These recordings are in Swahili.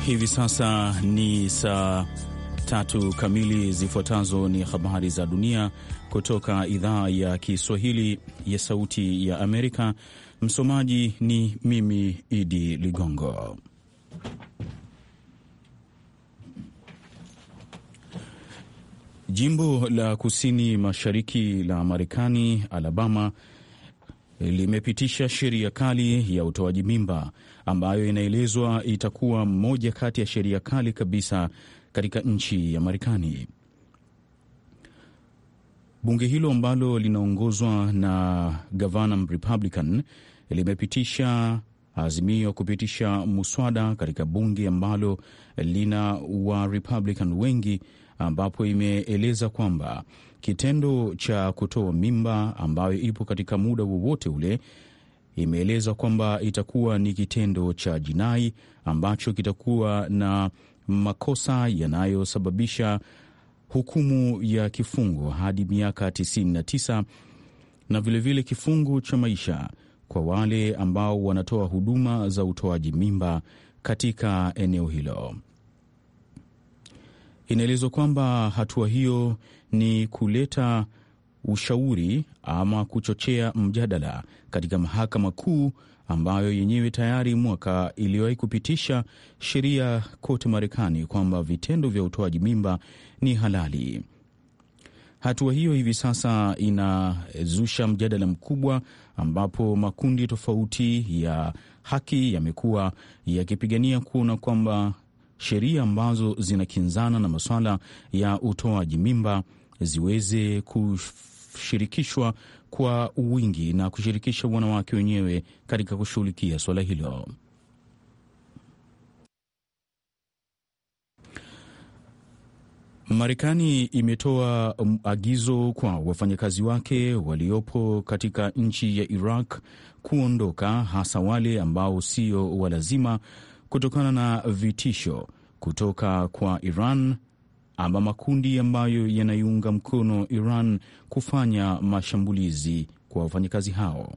Hivi sasa ni saa tatu kamili. Zifuatazo ni habari za dunia kutoka idhaa ya Kiswahili ya Sauti ya Amerika. Msomaji ni mimi Idi Ligongo. Jimbo la kusini mashariki la Marekani, Alabama, limepitisha sheria kali ya utoaji mimba ambayo inaelezwa itakuwa moja kati ya sheria kali kabisa katika nchi ya Marekani. Bunge hilo ambalo linaongozwa na gavana Republican limepitisha azimio kupitisha muswada katika bunge ambalo lina wa Republican wengi, ambapo imeeleza kwamba kitendo cha kutoa mimba ambayo ipo katika muda wowote ule imeeleza kwamba itakuwa ni kitendo cha jinai ambacho kitakuwa na makosa yanayosababisha hukumu ya kifungo hadi miaka 99 na vilevile vile kifungo cha maisha kwa wale ambao wanatoa huduma za utoaji mimba katika eneo hilo. Inaelezwa kwamba hatua hiyo ni kuleta ushauri ama kuchochea mjadala katika mahakama kuu ambayo yenyewe tayari mwaka iliwahi kupitisha sheria kote Marekani kwamba vitendo vya utoaji mimba ni halali. Hatua hiyo hivi sasa inazusha mjadala mkubwa, ambapo makundi tofauti ya haki yamekuwa yakipigania kuona kwamba sheria ambazo zinakinzana na masuala ya utoaji mimba ziweze kushirikishwa kwa wingi na kushirikisha wanawake wenyewe katika kushughulikia suala hilo. Marekani imetoa agizo kwa wafanyakazi wake waliopo katika nchi ya Iraq kuondoka, hasa wale ambao sio walazima, kutokana na vitisho kutoka kwa Iran ama makundi ambayo yanaiunga mkono Iran kufanya mashambulizi kwa wafanyakazi hao.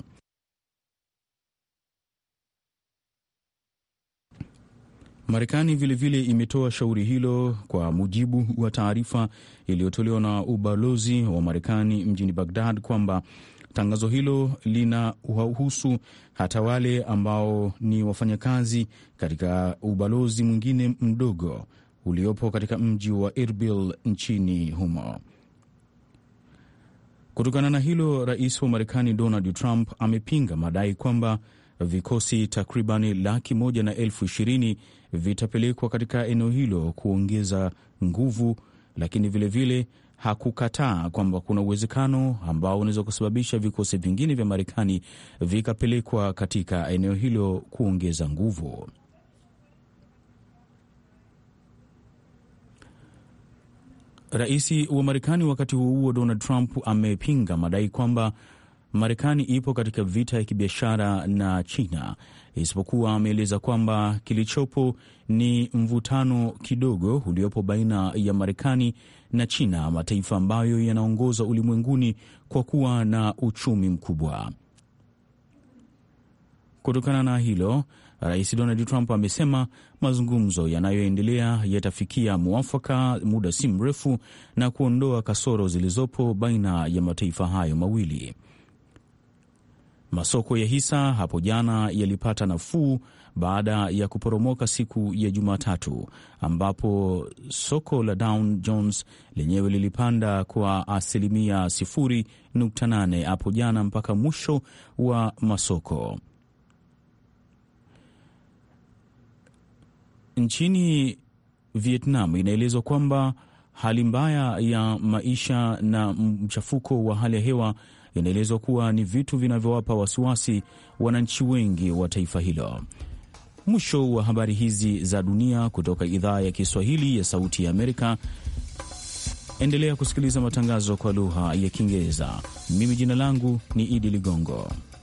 Marekani vilevile imetoa shauri hilo kwa mujibu wa taarifa iliyotolewa na ubalozi wa Marekani mjini Bagdad kwamba tangazo hilo lina wahusu hata wale ambao ni wafanyakazi katika ubalozi mwingine mdogo uliopo katika mji wa Erbil nchini humo. Kutokana na hilo, rais wa Marekani Donald Trump amepinga madai kwamba vikosi takribani laki moja na elfu ishirini vitapelekwa katika eneo hilo kuongeza nguvu, lakini vilevile vile hakukataa kwamba kuna uwezekano ambao unaweza kusababisha vikosi vingine vya Marekani vikapelekwa katika eneo hilo kuongeza nguvu. Rais wa Marekani wakati huo huo, Donald Trump amepinga madai kwamba Marekani ipo katika vita ya kibiashara na China, isipokuwa ameeleza kwamba kilichopo ni mvutano kidogo uliopo baina ya Marekani na China, mataifa ambayo yanaongoza ulimwenguni kwa kuwa na uchumi mkubwa. Kutokana na hilo, Rais Donald Trump amesema mazungumzo yanayoendelea yatafikia mwafaka muda si mrefu na kuondoa kasoro zilizopo baina ya mataifa hayo mawili. Masoko ya hisa hapo jana yalipata nafuu baada ya kuporomoka siku ya Jumatatu, ambapo soko la Dow Jones lenyewe lilipanda kwa asilimia 0.8 hapo jana mpaka mwisho wa masoko. Nchini Vietnam inaelezwa kwamba hali mbaya ya maisha na mchafuko wa hali ya hewa inaelezwa kuwa ni vitu vinavyowapa wasiwasi wananchi wengi wa taifa hilo. Mwisho wa habari hizi za dunia kutoka idhaa ya Kiswahili ya Sauti ya Amerika. Endelea kusikiliza matangazo kwa lugha ya Kiingereza. Mimi jina langu ni Idi Ligongo.